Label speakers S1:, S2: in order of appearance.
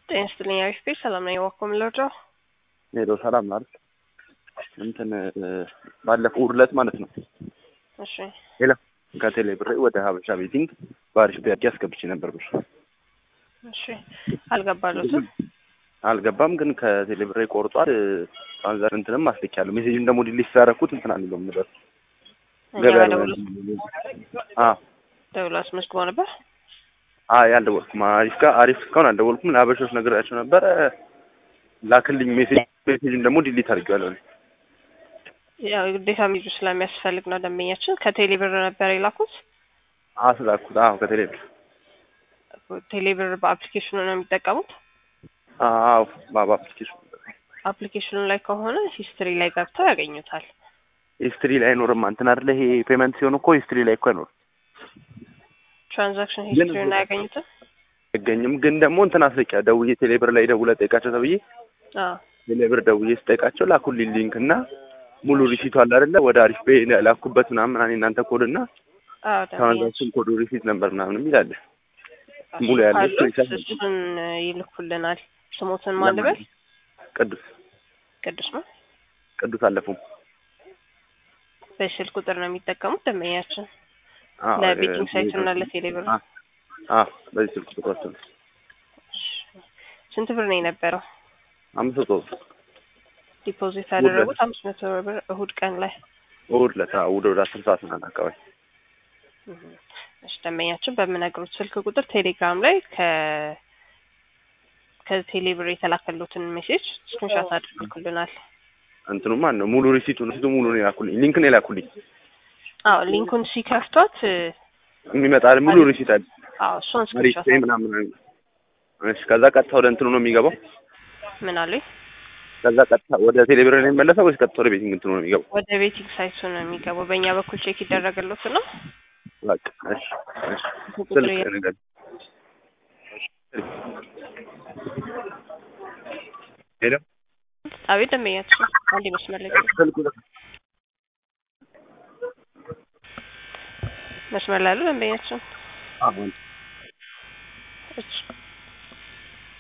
S1: ጤና ይስጥልኝ አሪፍ ቤት ሰላም ነኝ። ዋኮ የምለውደው
S2: ሄሎ ሰላም ነው አይደል? እንትን ባለፈው እሑድ ዕለት ማለት ነው
S1: እሺ
S2: ሄሎ ከቴሌ ብሬ ወደ ሀበሻ ቤቲንግ በአሪፍ ቢያቂ አስገብቼ ነበር ብር
S1: እሺ አልገባሉትም።
S2: አልገባም ግን ከቴሌ ብሬ ቆርጧል። ትራንዛክሽን እንትንም አስልኬያለሁ። ሜሴጅን ደግሞ ዲሊት ስላደረኩት እንትን አንለውም ነበር
S1: እኛ
S2: ገበያ
S1: ጋር
S2: ላይ
S1: ደውሎ
S2: አዎ
S1: ደውሎ አስመዝግቦ ነበር።
S2: አይ አልደወልኩም። አሪፍ ጋር አሪፍ እስካሁን አልደወልኩም። ለሀበሾች ነግሬያቸው ነበረ ላክልኝ ሜሴጅ ሜሴጅን ደግሞ ዲሊት አድርጌዋለሁ። እኔ።
S1: ያው የግዴታ ሚዙ ስለሚያስፈልግ ነው። ደንበኛችን ከቴሌ ብር ነበር የላኩት።
S2: አስላኩት። አዎ ከቴሌ ብር
S1: ቴሌ ብር በአፕሊኬሽኑ ነው የሚጠቀሙት።
S2: አዎ ባባ አፕሊኬሽን
S1: አፕሊኬሽኑ ላይ ከሆነ ሂስትሪ ላይ ገብተው ያገኙታል።
S2: ሂስትሪ ላይ አይኖርም። እንትን አይደለ ይሄ ፔመንት ሲሆን እኮ ሂስትሪ ላይ እኮ አይኖርም
S1: ትራንዛክሽን
S2: ግን-
S1: ሂስትሪውን አያገኙትም።
S2: አይገኝም። ግን ደግሞ እንትን አስልኪያ ደውዬ ቴሌ ብር ላይ ደውለህ ጠይቃቸው ተብዬ
S1: አዎ
S2: ቴሌ ብር ደውዬ ስጠይቃቸው ላኩልኝ ሊንክ እና ሙሉ ሪሲቱ አለ አይደለ ወደ አሪፍ ፔ ላኩበት ምናምን እኔ እናንተ ኮድ እና
S1: አዎ ደንበኛችን
S2: ትራንዛክሽን ኮዱ ሪሲት ነበር ምናምን የሚል አለ። ሙሉ ያለው
S1: ካሉት
S2: ስክሪንሻት
S1: እሱን ይልኩልናል። ስሞትን ማን ልበል?
S2: ቅዱስ
S1: ቅዱስ ነው።
S2: ቅዱስ አለፉም
S1: በስልክ ቁጥር ነው የሚጠቀሙት ደንበኛችን
S2: አዎ፣
S1: ለቤቲንግ
S2: እ-
S1: ሳይት እና ለቴሌ ብር።
S2: አ- አዎ በዚህ ስልክ ቁጥራቸው ነው
S1: ስንት ብር ነው የነበረው?
S2: አምስት መቶ ብር
S1: ዲፖዚት ያደረጉት አምስት መቶ ብር እሁድ ቀን ላይ።
S2: እሑድ ዕለት አዎ፣ እሑድ ወደ አስር ሰዓት ምናምን አካባቢ
S1: እሺ ደንበኛችን በምነግሩት ስልክ ቁጥር ቴሌግራም ላይ ከ ከቴሌ ብር የተላከሉትን ሜሴጅ ስክሪንሾት አድርገውልናል።
S2: እንትኑ ማን ነው ሙሉ ሪሲቱ ሪሲቱ ሙሉ ነው የላኩልኝ ሊንክ ነው የላኩልኝ
S1: አዎ ሊንኩን ሲከፍቷት
S2: የሚመጣ ሙሉ ሪሲት አለ
S1: አዎ እሱን
S2: አሪፍ
S1: ስክሪንሾት
S2: ፔ ምናምን እሺ ከዛ ቀጥታ ወደ እንትኑ ነው የሚገባው
S1: ምን አሉኝ
S2: ከዛ ቀጥታ ወደ ቴሌብር ነው የሚመለሰው ወይስ ቀጥታ ወደ ቤቲንግ እንትኑ ነው የሚገባው
S1: ወደ ቤቲንግ ሳይቱ ነው የሚገባው። በእኛ በኩል ቼክ ይደረግሉት ነው።
S2: በቃ እሺ እሺ
S1: ቁጥር
S2: ስልክ ንገር ሄሎ
S1: አቤት ደንበኛችን አንድ መስመር ላይ
S2: ስልክ ቁጥር
S1: መስመር ላይ ያሉ ደንበኛችን
S2: አሁን
S1: እሺ